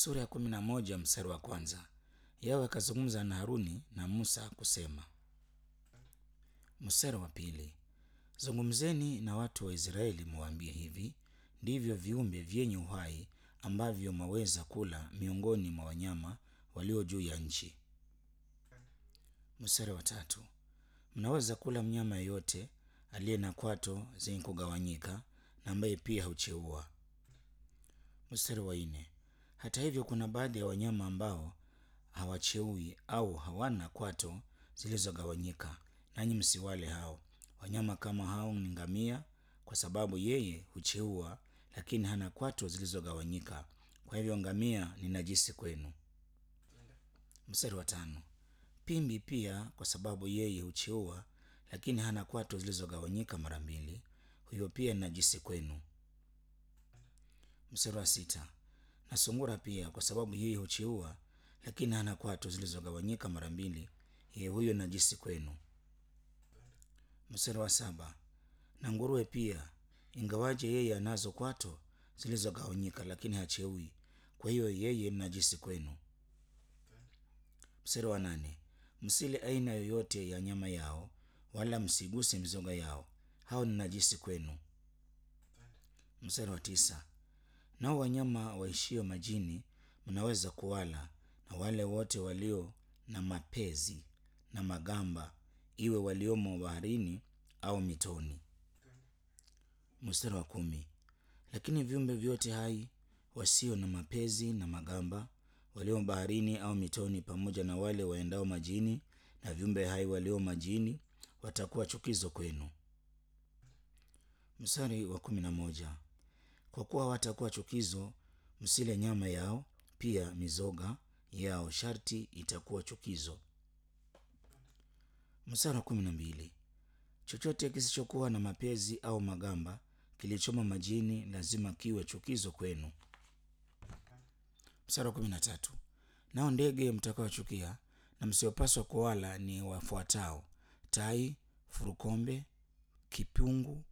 Sura ya kumi na moja mstari wa kwanza. Yawe akazungumza na Haruni na Musa kusema. Mstari wa pili. Zungumzeni na watu wa Israeli muwaambie hivi, ndivyo viumbe vyenye uhai ambavyo mwaweza kula miongoni mwa wanyama walio juu ya nchi. Mstari wa tatu. Mnaweza kula mnyama yeyote aliye na kwato zenye kugawanyika na ambaye pia hucheua. Mstari wa nne. Hata hivyo kuna baadhi ya wanyama ambao hawacheui au hawana kwato zilizogawanyika, nanyi msiwale hao. Wanyama kama hao ni ngamia, kwa sababu yeye hucheua, lakini hana kwato zilizogawanyika. Kwa hivyo ngamia ni najisi kwenu. Mstari wa tano. Pimbi pia, kwa sababu yeye hucheua, lakini hana kwato zilizogawanyika mara mbili, huyo pia ni najisi kwenu. Mstari wa sita. Na sungura pia, kwa sababu yeye hucheua, lakini hana kwato zilizogawanyika mara mbili, yeye huyo najisi kwenu. Mstari wa saba. Na nguruwe pia, ingawaje yeye anazo kwato zilizogawanyika, lakini hacheui, kwa hiyo yeye ni najisi kwenu. Mstari wa nane. Msile aina yoyote ya nyama yao, wala msiguse mizoga yao, hao ni najisi kwenu. Mstari wa tisa. Nao wanyama waishio majini mnaweza kuwala, na wale wote walio na mapezi na magamba, iwe waliomo baharini au mitoni. Mstari wa kumi. Lakini viumbe vyote hai wasio na mapezi na magamba, walio baharini au mitoni, pamoja na wale waendao majini na viumbe hai walio majini, watakuwa chukizo kwenu. Mstari wa kumi na moja. Kwa kuwa watakuwa chukizo, msile nyama yao, pia mizoga yao sharti itakuwa chukizo. Mstari wa kumi na mbili. Chochote kisichokuwa na mapezi au magamba kilichomo majini lazima kiwe chukizo kwenu. Mstari wa kumi na tatu. Nao ndege mtakaochukia na msiopaswa kuwala ni wafuatao: tai, furukombe, kipungu.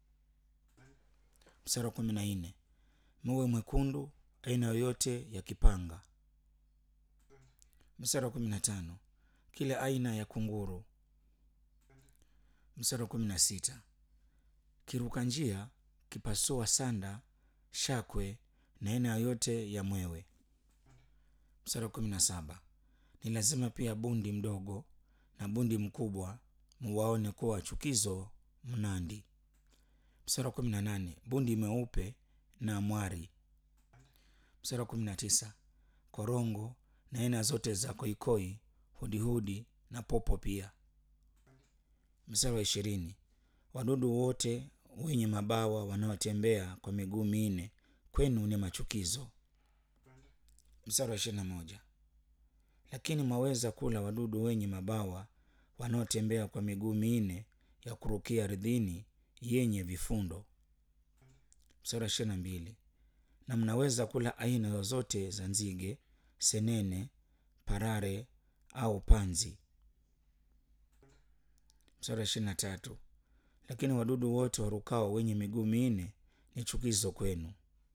Mstari wa kumi na nne. Muwe mwekundu, aina yoyote ya kipanga. Mstari wa kumi na tano. Kila aina ya kunguru. Mstari wa kumi na sita. Kiruka njia, kipasua sanda, shakwe na aina yoyote ya mwewe. Mstari wa kumi na saba. Ni lazima pia bundi mdogo na bundi mkubwa muwaone kuwa chukizo mnandi. Mstari wa kumi na nane. Bundi mweupe na mwari. Mstari wa kumi na tisa. Korongo na aina zote za koikoi, hudihudi na popo pia. Mstari wa ishirini. Wadudu wote wenye mabawa wanaotembea kwa miguu minne kwenu ni machukizo. Mstari wa ishirini na moja. Lakini mwaweza kula wadudu wenye mabawa wanaotembea kwa miguu minne ya kurukia ardhini yenye vifundo. Mstari wa ishirini na mbili. Na mnaweza kula aina zozote za nzige, senene, parare au panzi. Mstari wa ishirini na tatu. Lakini wadudu wote warukao wenye miguu minne ni chukizo kwenu.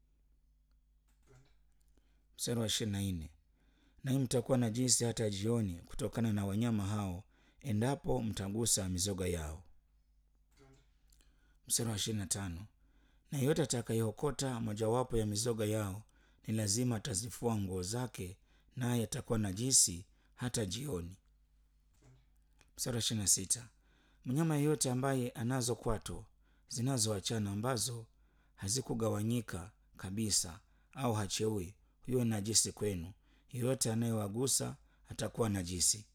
Mstari wa ishirini na nne. Nanyi mtakuwa najisi hata jioni kutokana na wanyama hao, endapo mtagusa mizoga yao. Mstari wa ishirini na tano. Na yeyote atakayeokota mojawapo ya mizoga yao ni lazima atazifua nguo zake, naye atakuwa najisi hata jioni. Mstari wa ishirini na sita. Mnyama yeyote ambaye anazo kwato zinazoachana ambazo hazikugawanyika kabisa au hacheui, huyo ni najisi kwenu. Yeyote anayewagusa atakuwa najisi.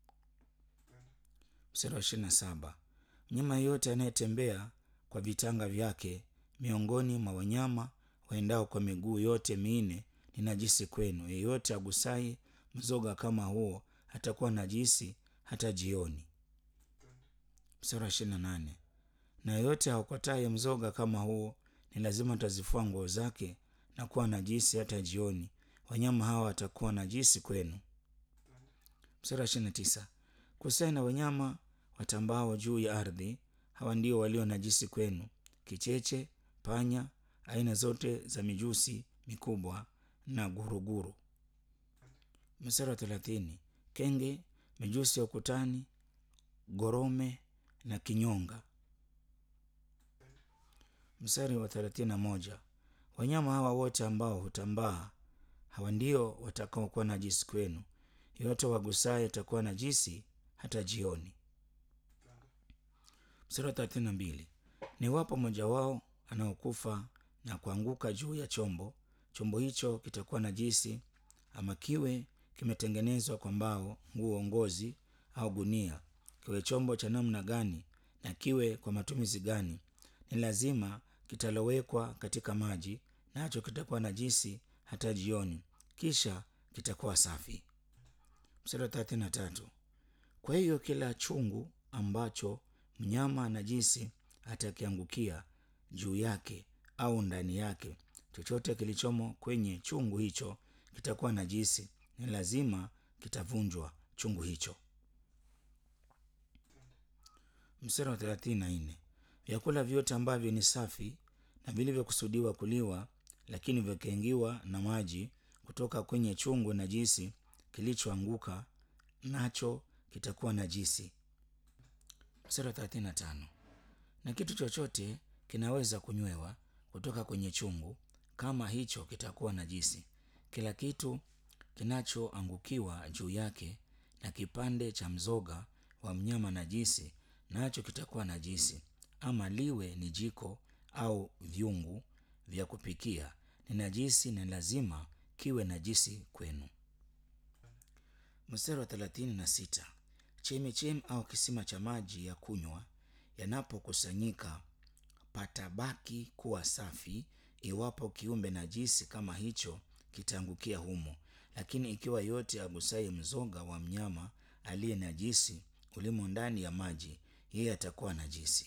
Mstari wa ishirini na saba. Mnyama yeyote anayetembea kwa vitanga vyake miongoni mwa wanyama waendao kwa miguu yote minne ni najisi kwenu. Yeyote agusai mzoga kama huo atakuwa najisi hata jioni. Mstari wa ishirini na nane. Na yeyote aokotaye mzoga kama huo ni lazima atazifua nguo zake na kuwa najisi hata jioni. Wanyama hawa watakuwa najisi kwenu. Mstari wa ishirini na tisa. Kusai na wanyama watambao juu ya ardhi, hawa ndio walio najisi kwenu: kicheche, panya, aina zote za mijusi mikubwa na guruguru. Mstari wa thelathini, kenge, mijusi ya ukutani, gorome na kinyonga. Mstari wa thelathini na moja, wanyama hawa wote ambao hutambaa hawa ndio watakaokuwa najisi kwenu. Yote wagusaye atakuwa najisi hata jioni. Mstari wa thelathini na mbili, ni wapo mmoja wao anaokufa na kuanguka juu ya chombo, chombo hicho kitakuwa najisi, ama kiwe kimetengenezwa kwa mbao, nguo, ngozi au gunia, kiwe chombo cha namna gani na kiwe kwa matumizi gani, ni lazima kitalowekwa katika maji, nacho kitakuwa najisi hata jioni, kisha kitakuwa safi. Mstari wa thelathini na tatu, kwa hiyo kila chungu ambacho mnyama najisi atakiangukia juu yake au ndani yake, chochote kilichomo kwenye chungu hicho kitakuwa najisi, ni lazima kitavunjwa chungu hicho. Mstari wa thelathini na nne, vyakula vyote ambavyo ni safi na vilivyokusudiwa kuliwa, lakini vikaingiwa na maji kutoka kwenye chungu najisi kilichoanguka nacho kitakuwa najisi. Mstari wa thelathini na tano, na kitu chochote kinaweza kunywewa kutoka kwenye chungu, kama hicho kitakuwa najisi. Kila kitu kinachoangukiwa juu yake na kipande cha mzoga wa mnyama najisi, nacho kitakuwa najisi, ama liwe ni jiko au vyungu vya kupikia, ni najisi na lazima kiwe najisi kwenu. Mstari wa thelathini na sita, chemichemi au kisima cha maji ya kunywa yanapokusanyika patabaki kuwa safi, iwapo kiumbe najisi kama hicho kitaangukia humo. Lakini ikiwa yote agusaye mzoga wa mnyama aliye najisi ulimo ndani ya maji, yeye atakuwa najisi.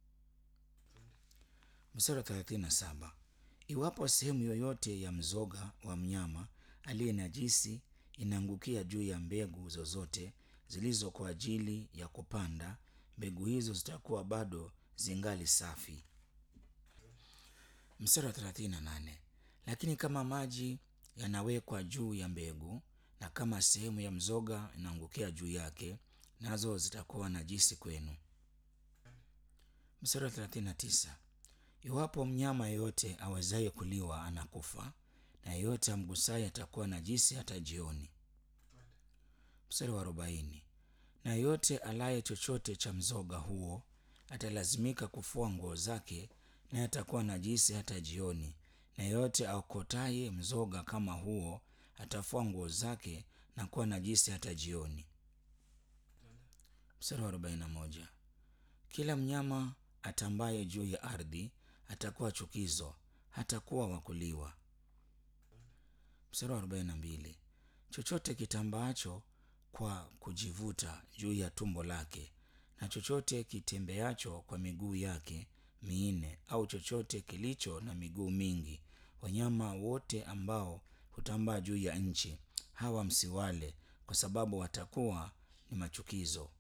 Mstari wa thelathini na saba, iwapo sehemu yoyote ya mzoga wa mnyama aliye najisi inaangukia juu ya mbegu zozote zilizo kwa ajili ya kupanda, mbegu hizo zitakuwa bado zingali safi. Mstari wa thelathini na nane, lakini kama maji yanawekwa juu ya mbegu na kama sehemu ya mzoga inaangukia juu yake, nazo zitakuwa najisi kwenu. Mstari wa thelathini na tisa, iwapo mnyama yeyote awezaye kuliwa anakufa, na yeyote amgusaye atakuwa najisi hata jioni. Mstari wa arobaini, na yeyote alaye chochote cha mzoga huo atalazimika kufua nguo zake, naye atakuwa najisi hata jioni. Na yeyote aokotaye mzoga kama huo atafua nguo zake na kuwa najisi hata jioni. Mstari wa arobaini na moja, kila mnyama atambaye juu ya ardhi atakuwa chukizo, hatakuwa wa kuliwa. Mstari wa arobaini na mbili, chochote kitambaacho kwa kujivuta juu ya tumbo lake na chochote kitembeacho kwa miguu yake minne au chochote kilicho na miguu mingi, wanyama wote ambao hutambaa juu ya nchi, hawa msiwale, kwa sababu watakuwa ni machukizo.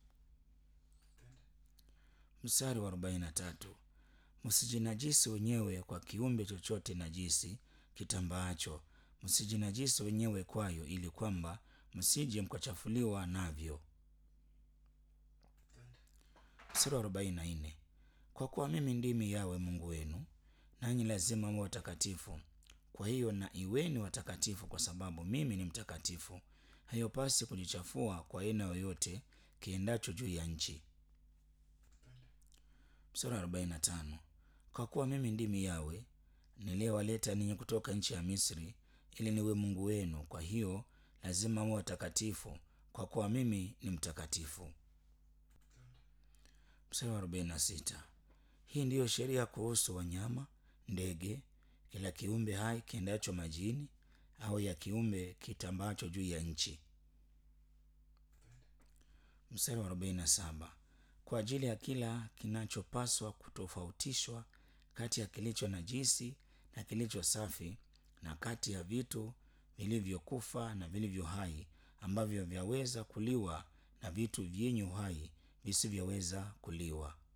Mstari wa arobaini na tatu, msijinajisi wenyewe kwa kiumbe chochote najisi kitambaacho, msijinajisi wenyewe kwayo, ili kwamba msije mkachafuliwa navyo. Mstari wa arobaini na nne, kwa kuwa mimi ndimi Yawe Mungu wenu, nanyi lazima mwe watakatifu. Kwa hiyo na iweni watakatifu, kwa sababu mimi ni mtakatifu. Hayopasi kujichafua kwa aina yoyote kiendacho juu ya nchi. Mstari wa arobaini na tano, kwa kuwa mimi ndimi Yawe niliyewaleta ninyi kutoka nchi ya Misri, ili niwe Mungu wenu. Kwa hiyo lazima mwe watakatifu, kwa kuwa mimi ni mtakatifu. Mstari wa arobaini na sita, hii ndiyo sheria kuhusu wanyama, ndege, kila kiumbe hai kiendacho majini, au ya kiumbe kitambacho juu ya nchi. Mstari wa arobaini na saba, kwa ajili ya kila kinachopaswa kutofautishwa kati ya kilicho najisi na kilicho safi, na kati ya vitu vilivyokufa na vilivyo hai, ambavyo vyaweza kuliwa na vitu vyenye uhai visivyoweza kuliwa.